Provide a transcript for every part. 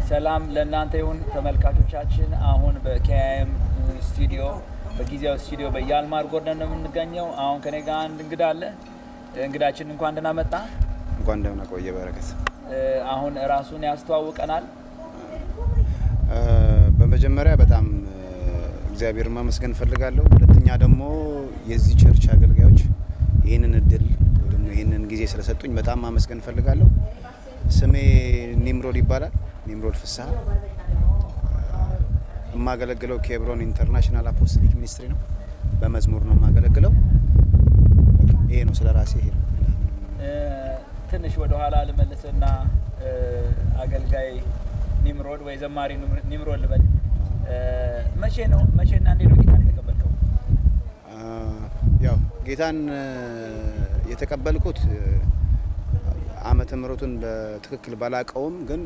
ሰላም ለእናንተ ይሁን ተመልካቾቻችን። አሁን በኬኤም ስቱዲዮ በጊዜያዊ ስቱዲዮ በያልማር ጎርደን ነው የምንገኘው። አሁን ከኔ ጋር አንድ እንግዳ አለ። እንግዳችን እንኳን ደህና መጣ። እንኳን ደህና ቆየ በረከት። አሁን ራሱን ያስተዋውቀናል። በመጀመሪያ በጣም እግዚአብሔር ማመስገን እፈልጋለሁ። ሁለተኛ ደግሞ የዚህ ቸርች አገልጋዮች ይህንን እድል ወይ ደግሞ ይህንን ጊዜ ስለሰጡኝ በጣም ማመስገን እፈልጋለሁ። ስሜ ኒምሮድ ይባላል። ኒምሮድ ፍስሀ የማገለግለው ኬብሮን ኢንተርናሽናል አፖስቶሊክ ሚኒስትሪ ነው። በመዝሙር ነው የማገለግለው። ይሄ ነው ስለ ራሴ ይሄ ነው። ትንሽ ወደ ኋላ ልመልስና አገልጋይ ኒምሮድ ወይ ዘማሪ ኒምሮድ ልበል። መቼ ነው መቼና እንዴት ነው ጌታን የተቀበልከው? ያው ጌታን የተቀበልኩት ዓመተ ምሕረቱን በትክክል ባላቀውም ግን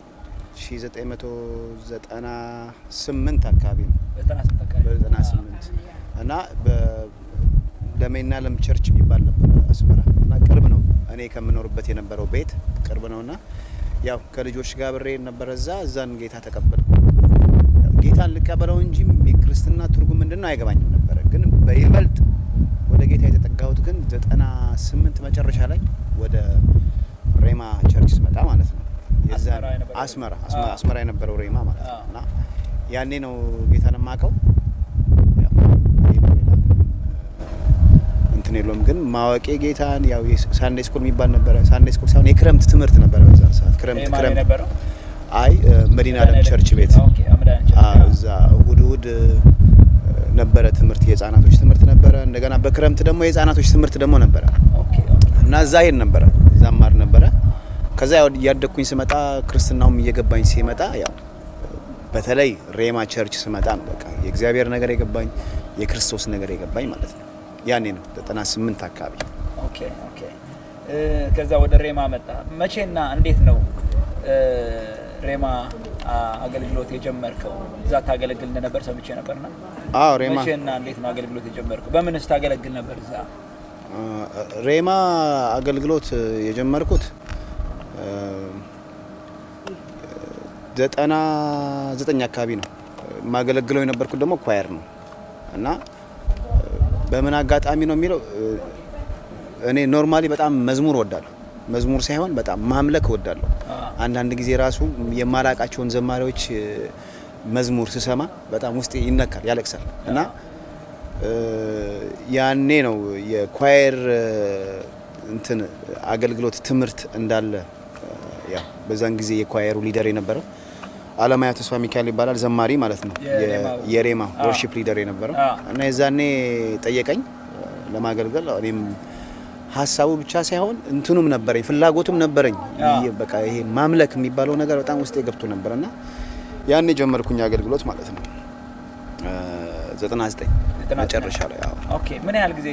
1998 አካባቢ ነው። በ98 እና ለሜና ለም ቸርች የሚባል ነበር አስመራ እና ቅርብ ነው እኔ ከምኖርበት የነበረው ቤት ቅርብ ነው እና ያው ከልጆች ጋር ብሬ ነበረ እዛ እዛን ጌታ ተቀበልኩ። ጌታን ልቀበለው እንጂ የክርስትና ትርጉም ምንድን ነው አይገባኝም ነበረ። ግን በይበልጥ ወደ ጌታ የተጠጋሁት ግን ዘጠና ስምንት መጨረሻ ላይ ወደ ሬማ ቸርች ስመጣ ማለት ነው። አስመራ አስመራ የነበረው ሬማ ማለት ነው እና ያኔ ነው ጌታን የማውቀው። እንትን የለውም ግን ማወቄ ጌታን ያው ሳንዴ ስኩል የሚባል ነበረ። ሳንዴ ስኩል ሳይሆን የክረምት ትምህርት ነበረ በዛ ሰዓት ክረምት ክረምት አይ መዲና ዓለም ቸርች ቤት እዛ እሁድ እሁድ ነበረ ትምህርት፣ የህፃናቶች ትምህርት ነበረ። እንደገና በክረምት ደግሞ የህፃናቶች ትምህርት ደግሞ ነበረ እና እዛ ሄድ ነበረ፣ እዛ ማር ነበረ። ከዛ ያው እያደግኩኝ ስመጣ ክርስትናውም እየገባኝ ሲመጣ ያው በተለይ ሬማ ቸርች ስመጣ ነው በቃ የእግዚአብሔር ነገር የገባኝ የክርስቶስ ነገር የገባኝ ማለት ነው። ያኔ ነው 98 አካባቢ። ኦኬ ኦኬ። ከዛ ወደ ሬማ መጣ። መቼና እንዴት ነው ሬማ አገልግሎት የጀመርከው? እዛ ታገለግል እንደነበር ሰምቼ ነበርና። አዎ ሬማ። መቼና እንዴት ነው አገልግሎት የጀመርከው? በምንስ ታገለግል ነበር እዛ? ሬማ አገልግሎት የጀመርኩት ዘጠና ዘጠኝ አካባቢ ነው። የማገለግለው የነበርኩት ደግሞ ኳየር ነው እና በምን አጋጣሚ ነው የሚለው እኔ ኖርማሊ በጣም መዝሙር ወዳለሁ። መዝሙር ሳይሆን በጣም ማምለክ ወዳለሁ። አንዳንድ ጊዜ ራሱ የማላቃቸውን ዘማሪዎች መዝሙር ስሰማ በጣም ውስጤ ይነካል፣ ያለቅሳል እና ያኔ ነው የኳየር እንትን አገልግሎት ትምህርት እንዳለ ያው በዛን ጊዜ የኳየሩ ሊደር የነበረው አለማያ ተስፋ ሚካኤል ይባላል። ዘማሪ ማለት ነው። የሬማ ወርሺፕ ሊደር የነበረው እና የዛኔ ጠየቀኝ ለማገልገል። እኔም ሀሳቡ ብቻ ሳይሆን እንትኑም ነበረኝ፣ ፍላጎቱም ነበረኝ። በቃ ይሄ ማምለክ የሚባለው ነገር በጣም ውስጤ ገብቶ ነበር እና ያኔ ጀመርኩኝ አገልግሎት ማለት ነው 99 መጨረሻ ላይ። ኦኬ ምን ያህል ጊዜ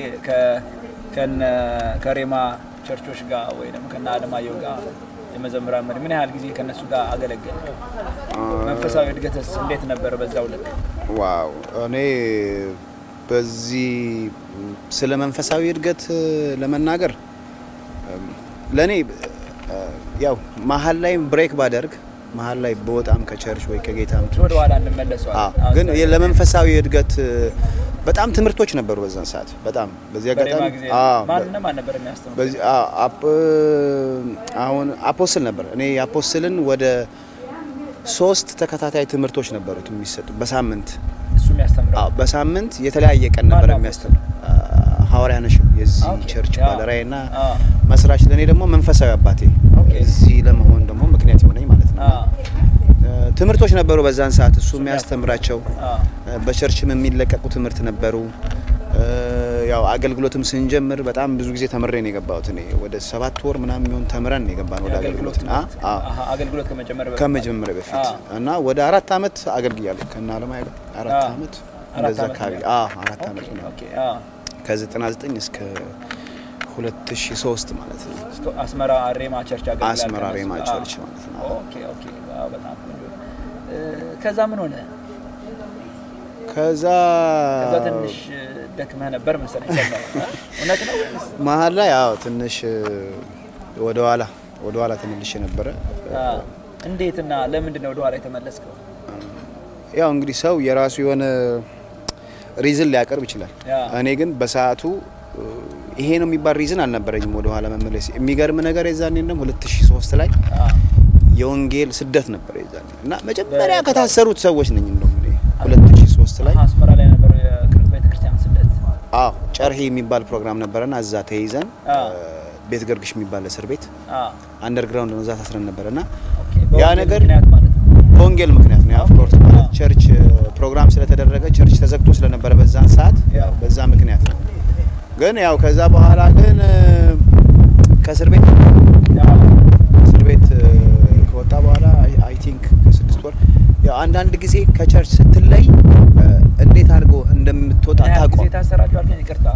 ከሬማ ቸርቾች ጋር ወይ ደግሞ ከነ አለማየሁ ጋር የመዘምራን መሪ ምን ያህል ጊዜ ከነሱ ጋር አገለገል? መንፈሳዊ እድገትስ እንዴት ነበረ በዛው ልክ? ዋው እኔ በዚህ ስለ መንፈሳዊ እድገት ለመናገር ለእኔ ያው መሀል ላይ ብሬክ ባደርግ መሀል ላይ በወጣም ከቸርች ወይ ከጌታም ወደ ኋላ እንመለሰዋለን። ግን ለመንፈሳዊ እድገት በጣም ትምህርቶች ነበሩ በዛን ሰዓት። በጣም በዚህ አጋጣሚ ማንንም ማን ነበር የሚያስተምረው? በዚህ አሁን አፖስትል ነበር። እኔ አፖስትልን ወደ ሶስት ተከታታይ ትምህርቶች ነበሩት የሚሰጡ በሳምንት እሱ የሚያስተምረው በሳምንት የተለያየ ቀን ነበር የሚያስተምር። ሐዋርያ ነሽም የዚህ ቸርች ባለራዕይና መስራች፣ ለእኔ ደግሞ መንፈሳዊ አባቴ እዚህ ለመሆን ደግሞ ምክንያት የሆነኝ ማለት ነው። ትምህርቶች ነበሩ በዛን ሰዓት እሱ የሚያስተምራቸው በቸርችም የሚለቀቁ ትምህርት ነበሩ። ያው አገልግሎትም ስንጀምር በጣም ብዙ ጊዜ ተምሬ ነው የገባሁት። እኔ ወደ ሰባት ወር ምናምን የሚሆን ተምረን ነው የገባን ወደ አገልግሎት አገልግሎት ከመጀመሪያ በፊት እና ወደ አራት አመት አገልግያለሁ ከእነ አለማየሁ ጋር አራት አመት እንደዛ አካባቢ አራት አመት ነው ከ99 እስከ 2003 ማለት ነው። አስመራ ሬማ ቸርች አገልግሎት አስመራ ሬማ ቸርች ማለት ነው። ኦኬ ኦኬ በጣም ከዛ ምን ሆነ? ከዛ ከዛ ትንሽ ደክመህ ነበር መሰለኝ። እውነት ነው? መሀል ላይ አዎ ትንሽ ወደ ኋላ ወደ ኋላ ተመልሼ ነበረ። እንዴትና ለምንድን ነው ወደኋላ የተመለስከው? ያው እንግዲህ ሰው የራሱ የሆነ ሪዝን ሊያቀርብ ይችላል። ያ። እኔ ግን በሰዓቱ እ፣ ይሄ ነው የሚባል ሪዝን አልነበረኝም ወደ ኋላ መመለስ። የሚገርም ነገር የዛኔ እንደም 2003 ላይ አ፣ የወንጌል ስደት ነበር የዛኔ እና መጀመሪያ በ- ከታሰሩት ሰዎች ነኝ እንደውም እኔ 2003 ላይ አስመራ ላይ የነበረው የቅርብ ቤተክርስቲያን ስደት አዎ ጨርሄ የሚባል ፕሮግራም ነበረና እዛ ተይዘን አ። እ፣ ቤት ገርግሽ የሚባል እስር ቤት አ፣ አንደርግራውንድ ነው እዛ ታስረን ነበረና ኦኬ። ያ በወንጌል ነገር- ምክንያት ማለት ነው። በወንጌል ምክንያት ነው ኦፍ ኮርስ ማለት ቸርች እ፣ ፕሮግራም ስለተደረገ ቸርች ተዘግቶ ስለነበረ በዛን ሰዓት ያው በዛ ምክንያት ነው። ግን ያው ከዛ በኋላ ግን እ፣ ከእስር ቤት ያ፣ እስር ቤት እ፣ ከወጣ በኋላ አይ ቲንክ ከስድስት ወር ያው አንዳንድ ጊዜ ከቸርች ስትለይ እ፣ እንዴት አድርጎ እንደምትወጣ ምን ያህል ጊዜ ታውቀው ታሰራችሁ አልከኝ? ይቅርታ።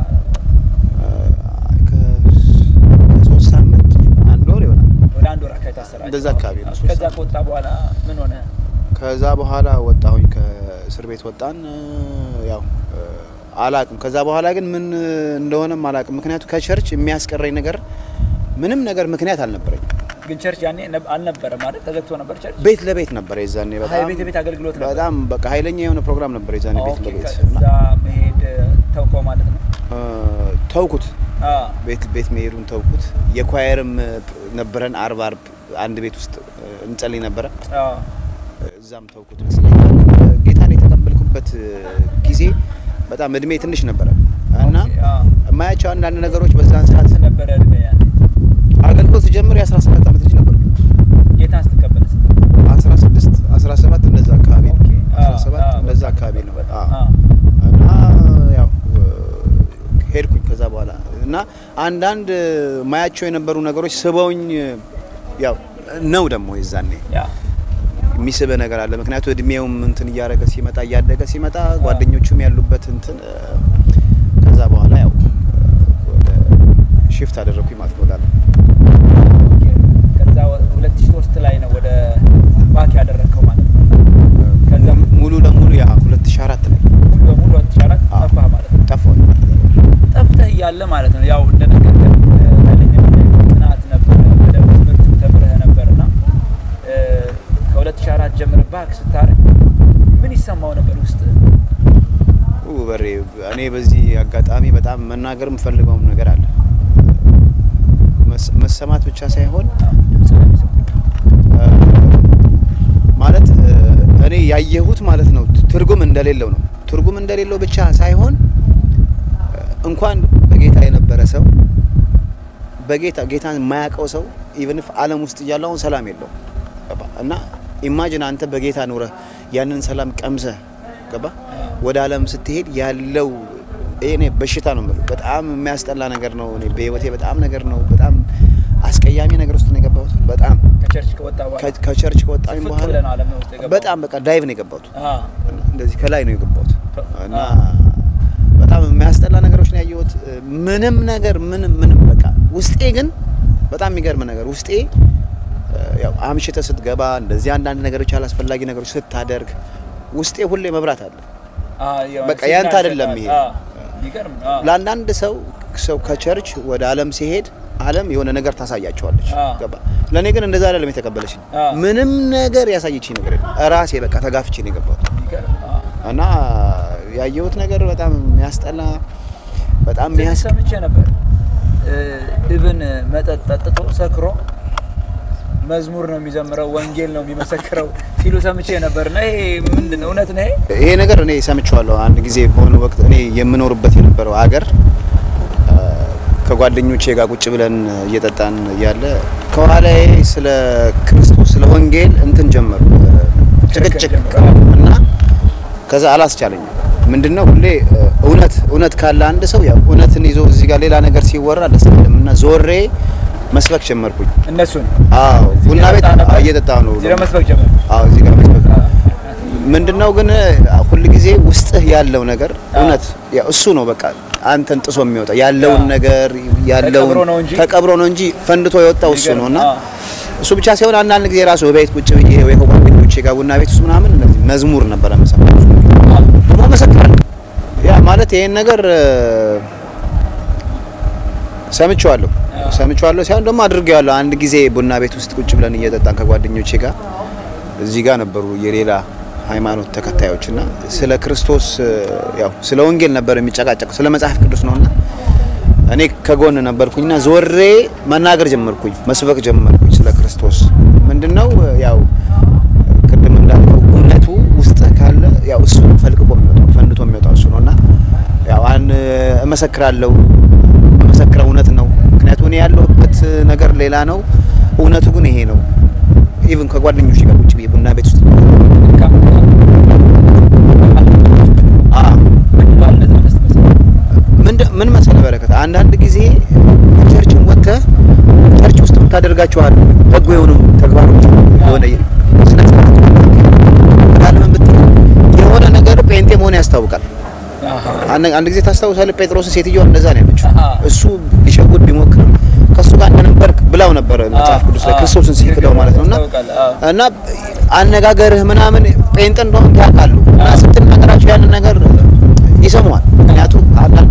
ከሶስት ሳምንት አንድ ወር ይሆናል። ወደ አንድ ወር አካባቢ ታሰራችሁ። እንደዛ አካባቢ ነው። ኦኬ። ከዛ ከወጣ በኋላ ምን ሆነ? ከዛ በኋላ ወጣሁኝ ከእስር ቤት ወጣን። እ፣ ያው እ፣ አላቅም። ከዛ በኋላ ግን ምን እንደሆነም አላቅም። ምክንያቱ ከቸርች የሚያስቀረኝ ነገር ምንም ነገር ምክንያት አልነበረኝም። ግን ቸርች ያኔ ነብ- አልነበረም ማለት ተዘግቶ ነበር ቸርች። ቤት ለቤት ነበር የዛኔ ሀይ በጣም ቤት ቤት አገልግሎት ነበር። በጣም በቃ ኃይለኛ የሆነ ፕሮግራም ነበር የዛኔ ቤት ኦኬ። ለቤት ከዛ መሄድ ተውከው ማለት ነው። እ፣ ተውኩት። አ፣ ቤት ቤት መሄዱን ተውኩት። የኳየርም ነበረን አርብ አርብ አንድ ቤት ውስጥ እ፣ እንጸልይ ነበረ አ፣ እዛም ተውኩት ይመስለኛል። ጌታን የተቀበልኩበት ጊዜ በጣም እድሜ ትንሽ ነበረ እና ኦኬ፣ አ። የማያቸው አንዳንድ ነገሮች በዛን ሰዓት ስንት ነበረ እድሜ ያኔ? አገልግሎት ሲጀምር የ17 ዓመት ልጅ ነበር። ጌታን ስትቀበል ስንት? 16 17 እንደዛ አካባቢ ነው። ኦኬ፣ አ፣ 17 አ፣ እንደዛ በጣም አካባቢ ነው። በጣም፣ አዎ። አ፣ እና ያው ሄድኩኝ ከዛ በኋላ እና አንዳንድ ማያቸው የነበሩ ነገሮች ስበውኝ ያው ነው ደግሞ የዛኔ ያ የሚስብ ነገር አለ። ምክንያቱ እድሜውም እንትን እያደረገ ሲመጣ እያደገ ሲመጣ ጓደኞቹም ያሉበት እንትን እ፣ ከዛ በኋላ ያው እ፣ ወደ ሽፍት አደረግኩኝ ማለት ነው። ወዳለ ኦኬ። ከዛ ወ- 2003 ላይ ነው ወደ ባክ ያደረግከው ማለት ነው። ከዛ ሙሉ ለሙሉ ያ 2004 ላይ ሙሉ በሙሉ 2004 አዎ። ጠፋህ ማለት ነው። ጠፋሁ። ጠፍተህ እያለ ማለት ነው። ያው እንደነገርከን ኃይለኛ ጥናት ነበር፣ በደንብ ትምህርት ተምረህ ነበርና እ፣ ከ2004 ጀምረህ ባክ ስታደርግ ምን ይሰማው ነበር ውስጥ? ኡ በሬ እኔ በዚህ አጋጣሚ በጣም መናገር የምፈልገውም ነገር አለ። መስ- መሰማት ብቻ ሳይሆን ድምጽ ነው የሚሰማው። ማለት እ፣ እኔ ያየሁት ማለት ነው ትርጉም እንደሌለው ነው። ትርጉም እንደሌለው ብቻ ሳይሆን እ፣ እንኳን በጌታ የነበረ ሰው በጌታ ጌታን የማያውቀው ሰው ኢቨን ዓለም ውስጥ እያለ አሁን ሰላም የለውም ገባ እና ኢማጂን አንተ በጌታ ኑረህ ያንን ሰላም ቀምሰህ ገባ ወደ ዓለም ስትሄድ ያለው ይሄ እኔ በሽታ ነው የምልህ። በጣም የሚያስጠላ ነገር ነው። እኔ በህይወቴ በጣም ነገር ነው በጣም አስቀያሚ ነገር ውስጥ ነው የገባሁት። በጣም ከቸርች ከወጣ በኋላ ከ- ከቸርች ከወጣኝ ፍቅ በኋላ ብለህ ነው ዓለም ውስጥ የገባው? በጣም በቃ ዳይቭ ነው የገባሁት። አ፣ እንደዚህ ከላይ ነው የገባሁት እና አ። በጣም የሚያስጠላ ነገሮች ነው ያየሁት። ምንም ነገር ምንም ምንም በቃ ውስጤ ግን በጣም የሚገርም ነገር ውስጤ እ፣ ያው አምሽተ ስትገባ እንደዚህ አንዳንድ ነገሮች አላስፈላጊ ነገሮች ስታደርግ ውስጤ ሁሌ መብራት አለ። አ፣ የሆነ በቃ ሲግናል ያንተ አይደለም ይሰጣል። ይሄ። አ፣ የሚገርም ነው። አ፣ ለአንዳንድ ሰው ሰው ከቸርች ወደ ዓለም ሲሄድ ዓለም የሆነ ነገር ታሳያቸዋለች። አ። ገባ ለእኔ ግን እንደዛ አይደለም የተቀበለችኝ። አ። ምንም ነገር ያሳየችኝ ነገር የለም። ራሴ በቃ ተጋፍቼ ነው የገባሁት የሚገርም አ። እና ያየሁት ነገር በጣም የሚያስጠላ በጣም ትንሽ የሚያስ ሰምቼ ነበር እብን መጠጥ ጠጥቶ ሰክሮ መዝሙር ነው የሚዘምረው፣ ወንጌል ነው የሚመሰክረው ሲሉ ሰምቼ ነበር። እና ይሄ ምንድን ነው? እውነት ነው ይሄ? ይሄ ነገር እኔ ሰምቼዋለሁ። አንድ ጊዜ በሆነ ወቅት እኔ የምኖርበት የነበረው ሀገር ከጓደኞቼ ጋር ቁጭ ብለን እየጠጣን እያለ ከኋላዬ ስለ ክርስቶስ ስለ ወንጌል እንትን ጀመሩ ጭቅጭቅ እና ከዛ አላስቻለኝም። ምንድነው ሁሌ እውነት እውነት ካለ አንድ ሰው ያው እውነትን ይዞ እዚህ ጋር ሌላ ነገር ሲወራ ደስ አይልም እና ዞሬ መስበክ ጀመርኩኝ። እነሱን አዎ እዚህ ቡና ቤት እየጠጣ ነበር? እየጠጣሁ ነው። እዚህ ለመስበክ ጀመር። አዎ እዚህ ጋር መስበክ ምንድነው ግን ሁል ጊዜ ውስጥህ ያለው ነገር እውነት ያው እሱ ነው በቃ አንተን ጥሶ የሚወጣ ያለውን ያ። ነገር ያለውን ተቀብሮ ነው እንጂ- ተቀብሮ ነው እንጂ ፈንድቶ የወጣው እሱ ነው እና አዎ። እሱ ብቻ ሳይሆን አንዳንድ ጊዜ ራሱ በቤት ቁጭ ብዬ ወይ ከጓደኞቼ ጋር ቡና ቤት ውስጥ ምናምን እነዚህ መዝሙር ነበረ የምሰማው ደግሞ መሰክራለሁ። ያ ማለት ይሄን ነገር እ፣ ሰምቼዋለሁ ሰምቼዋለሁ ሳይሆን ደግሞ አድርጌዋለሁ። አንድ ጊዜ ቡና ቤት ውስጥ ቁጭ ብለን እየጠጣን ከጓደኞቼ ጋር እዚህ ጋር ነበሩ የሌላ ሃይማኖት ተከታዮች እና ስለ ክርስቶስ ያው ስለ ወንጌል ነበር የሚጨቃጨቁ ስለ መጽሐፍ ቅዱስ ነውና እኔ ከጎን ነበርኩኝና ዞሬ መናገር ጀመርኩኝ፣ መስበክ ጀመርኩኝ ስለ ክርስቶስ ምንድነው ያው ቅድም እንዳልከው እውነቱ ውስጥ ካለ ያው እሱ ፈልቅቆ የሚወጣው ፈንድቶ የሚወጣው እሱ ነውና ያው አን እመሰክራለሁ እመሰክረው እውነት ነው። ምክንያቱም እኔ ያለሁበት ነገር ሌላ ነው፣ እውነቱ ግን ይሄ ነው። ኢቭን ከጓደኞች ጋር ቁጭ ብዬ ቡና ቤት ውስጥ ምን መሰለህ በረከት፣ አንዳንድ ጊዜ ቸርችን ወጥተህ ቸርች ውስጥ የምታደርጋቸው አሉ በጎ የሆኑ ተግባሮች የሆነ ስነ ስርዓት ለምን ብትል የሆነ ነገር ጴንጤ መሆን ያስታውቃል። አንድ ጊዜ ታስታውሳለህ፣ ጴጥሮስን ሴትዮዋ እንደዛ ነው ያለችው። እሱ ሊሸጉድ ቢሞክር ከሱ ጋር እንደነበርክ ብላው ነበረ መጽሐፍ ቅዱስ ላይ ክርስቶስን ሲክደው ማለት ነውና እና አነጋገርህ ምናምን ጴንጤ እንደሆነ ያውቃሉ እና ስትናገራቸው ያንን ነገር ይሰማዋል። ምክንያቱም አንዳንድ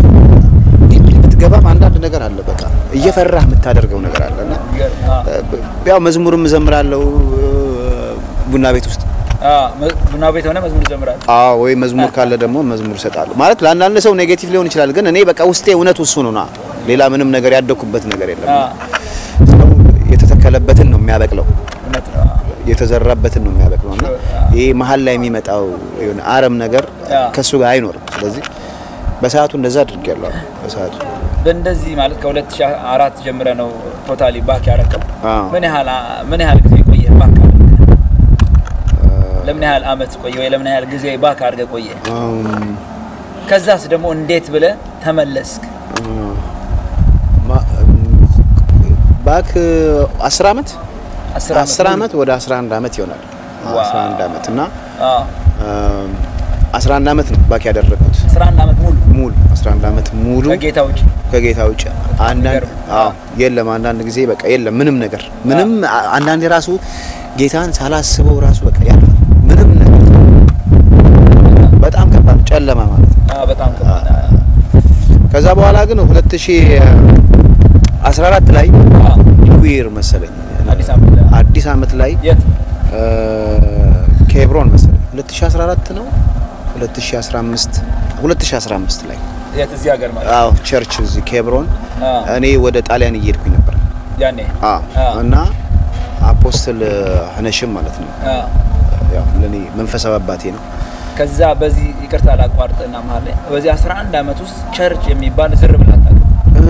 ብትገባም አንዳንድ ነገር አለ በቃ እየፈራህ የምታደርገው ነገር አለና ያው መዝሙርም እዘምራለሁ ቡና ቤት ውስጥ ቡና ቤት ሆነ መዝሙር ይዘምራል። አዎ ወይ መዝሙር ካለ ደግሞ መዝሙር እሰጣለሁ። ማለት ለአንዳንድ ሰው ኔጌቲቭ ሊሆን ይችላል፣ ግን እኔ በቃ ውስጤ እውነቱ እሱ ነውና ሌላ ምንም ነገር ያደኩበት ነገር የለም። ሰው የተተከለበትን ነው የሚያበቅለው፣ የተዘራበትን ነው የሚያበቅለው እና ይሄ መሀል ላይ የሚመጣው የሆነ አረም ነገር ከሱ ጋር አይኖርም። ስለዚህ በሰዓቱ እንደዛ አድርጌያለሁ። በሰዓቱ በእንደዚህ ማለት ከ2004 ጀምረ ነው ቶታሊ ባክ ያረቀው። ምን ያህል ምን ያህል ጊዜ ቆየ ባክ ለምን ያህል አመት ቆየ ወይ ለምን ያህል ጊዜ ባክ አድርገህ ቆየ? ከዛስ ደግሞ እንዴት ብለህ ተመለስክ? ባክ 10 አመት 10 አመት ወደ 11 አመት ይሆናል። 11 አመት እና 11 አመት ነው ባክ ያደረኩት። 11 አመት ሙሉ ሙሉ 11 አመት ሙሉ ከጌታ ውጭ ከጌታ ውጭ አንዳንድ አዎ የለም። አንዳንድ ጊዜ በቃ የለም ምንም ነገር ምንም አንዳንዴ ራሱ ጌታን ሳላስበው ራሱ በቃ ያልፋል። ምንም ነገር በጣም ከባድ ጨለማ ማለት ነው። አዎ በጣም ከባድ። ከዛ በኋላ ግን 2014 ላይ ኒውይር መሰለኝ አዲስ አመት ላይ የት ኬብሮን መሰለኝ 2014 ነው 2015 2015 ላይ የት እዚህ ሀገር ማለት አዎ ቸርች እዚህ ኬብሮን እኔ ወደ ጣሊያን እየሄድኩኝ ነበር ያኔ አዎ እና አፖስትል ሀነሽም ማለት ነው ያው ለኔ መንፈሳዊ አባቴ ነው። ከዛ በዚህ ይቅርታ ላቋርጥና መሀል ላይ በዚህ 11 አመት ውስጥ ቸርች የሚባል ዝር ብለህ አታውቅም?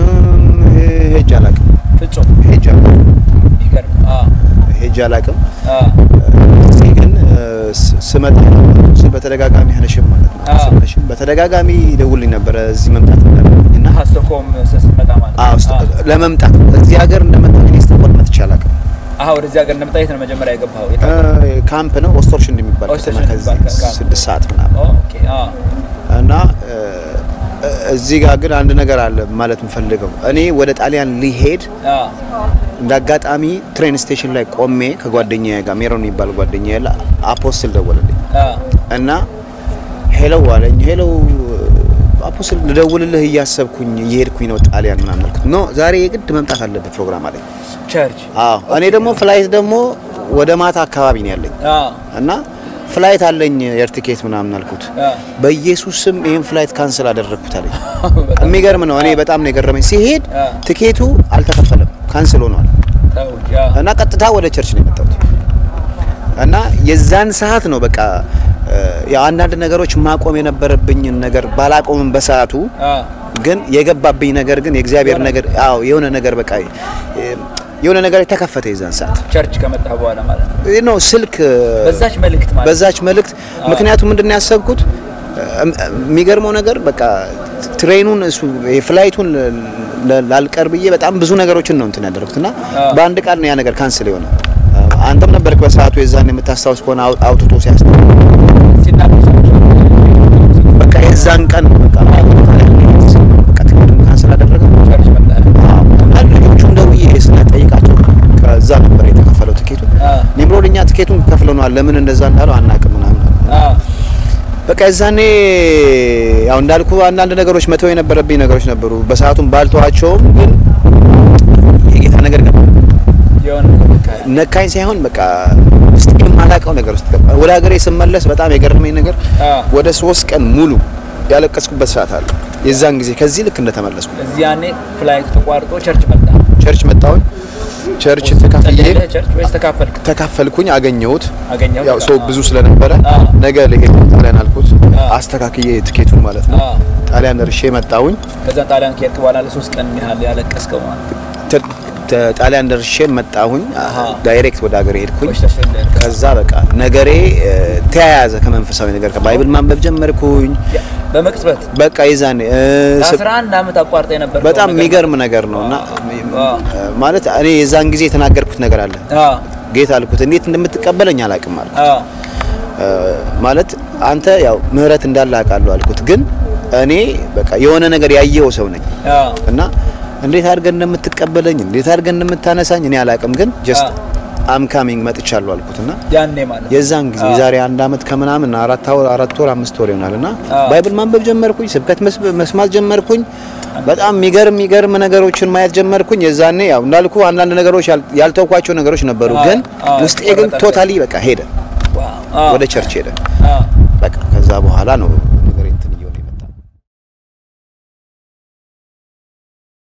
ሄጄ አላውቅም። ፍጹም ሄጄ አላውቅም። ይገርም። አዎ ሄጄ አላውቅም። አዎ እዚህ ግን ስመጣ በተደጋጋሚ ሀነሽም ማለት ነው ሀነሽም በተደጋጋሚ ይደውልኝ ነበረ እዚህ መምጣት እንዳለብኝ እና ሀስተኮም ስትመጣ ማለት አዎ ለመምጣት እዚህ ሀገር እንደመጣ እኔ ስቶኮልም መጥቼ አላውቅም። አሀ ወደዚህ ሀገር እንደመጣ የት ነው መጀመሪያ የገባኸው? ካምፕ ነው ኦስቶርሽን የሚባል ከተማ ከዚህ ስድስት ሰዓት ምናምን ኦኬ አዎ እና እዚህ ጋር ግን አንድ ነገር አለ ማለት የምፈልገው እኔ ወደ ጣሊያን ሊሄድ እንደ አጋጣሚ ትሬን ስቴሽን ላይ ቆሜ ከጓደኛዬ ጋር ሜሮን የሚባል ጓደኛዬ ላይ አፖስትል ደወለልኝ እና ሄሎ አለኝ። ሄሎ አፖስትል ልደውልልህ እያሰብኩኝ እየሄድኩኝ ነው ጣሊያን ምናምን አልኩት። ኖ ዛሬ የግድ መምጣት አለብህ ፕሮግራም አለኝ። ቸርች አዎ እኔ ደግሞ ፍላይት ደግሞ ወደ ማታ አካባቢ ነው ያለኝ እና ፍላይት አለኝ ኤር ቲኬት ምናምን አልኩት። በኢየሱስ ስም ይሄን ፍላይት ካንስል አደረግኩት አለኝ። የሚገርም ነው። እኔ በጣም ነው የገረመኝ። ሲሄድ ቲኬቱ አልተከፈለም፣ ካንስል ሆኗል እና ቀጥታ ወደ ቸርች ነው የመጣሁት እና የዛን ሰዓት ነው በቃ ያው አንዳንድ ነገሮች ማቆም የነበረብኝን ነገር ባላቆምም በሰዓቱ ግን የገባብኝ ነገር ግን የእግዚአብሔር ነገር አዎ የሆነ ነገር በቃ የሆነ ነገር የተከፈተ የዛን ሰዓት ቸርች ከመጣ በኋላ ማለት ነው ነው ስልክ በዛች መልእክት ማለት በዛች መልእክት ምክንያቱም ምንድን ነው ያሰብኩት የሚገርመው ነገር በቃ ትሬኑን እሱ የፍላይቱን ላልቀር ብዬ በጣም ብዙ ነገሮችን ነው እንትን ያደረኩት እና በአንድ ቃል ነው ያ ነገር ካንስል የሆነ አንተም ነበርክ በሰዓቱ የዛን የምታስታውስ ከሆነ አውጥቶ ሲያስ በቃ የዛን ቀን በቃ በቃ ትኬቱን ካንስል አደረገ እና ልጆቹም ደውዬ ስጠይቃቸው ከዛ ነበር የተከፈለው ትኬቱ። ኒምሮድ እኛ ትኬቱን ከፍለነዋል፣ ለምን እንደዛ እንዳለው አናውቅም ምናምን በቃ የዛኔ ያው እንዳልኩ አንዳንድ ነገሮች መተው የነበረብኝ ነገሮች ነበሩ። በሰዓቱም ባልተዋቸውም ግን የጌታ ነገር ገባ የሆነ በቃ ነካኝ ሳይሆን በቃ ውስጥ የማላውቀው ነገር ውስጥ ገባ። ወደ ሀገሬ ስመለስ በጣም የገረመኝ ነገር አዎ። ወደ ሶስት ቀን ሙሉ ያለቀስኩበት ሰዓት አለ። የዛን ጊዜ ከዚህ ልክ እንደተመለስኩ እዚህ ያኔ ፍላይት ተቋርጦ ቸርች መጣ። ቸርች መጣሁኝ። ቸርች ተካፍዬ ጸለይልህ ቸርች ወይስ ተካፈልክ? ተካፈልኩኝ፣ አገኘሁት። አገኘሁት? ያው ሰው ብዙ ስለነበረ አዎ። ነገ ልሄድ ጣሊያን አልኩት። አዎ። አስተካክዬ ትኬቱን ማለት ነው። አዎ። ጣሊያን ደርሼ መጣሁኝ። ከዛ ጣሊያን ከሄድክ በኋላ ለሶስት ቀን ያህል ያለቀስከው ማለት ነው። ተ- ተ- ጣሊያን ደርሼ መጣሁኝ። አሃ። ዳይሬክት ወደ ሀገሬ ሄድኩኝ። ቆይተህ ስለሄድክ። ከዛ በቃ ነገሬ እ፣ ተያያዘ ከመንፈሳዊ ነገር ከባይብል ማንበብ ጀመርኩኝ። ያ፣ በመቅጽበት በቃ ይዛኔ እ፣ ስ- ለአስራ አንድ ዓመት አቋርጠ የነበር በጣም የሚገርም ነገር ነው እና አዎ። እ፣ ማለት እኔ የዛን ጊዜ የተናገርኩት ነገር አለ። አዎ ጌታ አልኩት እንዴት እንደምትቀበለኝ አላውቅም አልኩት። አዎ እ፣ ማለት አንተ ያው ምህረት እንዳለ አውቃለሁ አልኩት። ግን እኔ በቃ የሆነ ነገር ያየው ሰው ነኝ አዎ እና እንዴት አድርገን እንደምትቀበለኝ እንዴት አድርገን እንደምታነሳኝ እኔ አላውቅም። ግን ጀስት አዎ። አም ካሚንግ መጥቻለሁ አልኩት እና ያኔ ማለት ነው። የዛን ጊዜ አዎ። የዛሬ አንድ አመት ከምናምን አራት ወር አራት ወር አምስት ወር ይሆናል እና አዎ። ባይብል ማንበብ ጀመርኩኝ፣ ስብከት መስ- መስማት ጀመርኩኝ። በጣም የሚገርም የሚገርም ነገሮችን ማየት ጀመርኩኝ። የዛኔ ያው እንዳልኩ አንዳንድ ነገሮች ያል- ያልተውኳቸው ነገሮች ነበሩ፣ አዎ። ግን አዎ። ውስጤ ግን ቆረጠ። ቶታሊ በቃ ሄደ፣ ዋው። አዎ። ወደ ቸርች ሄደ። አዎ በቃ ከዛ በኋላ ነው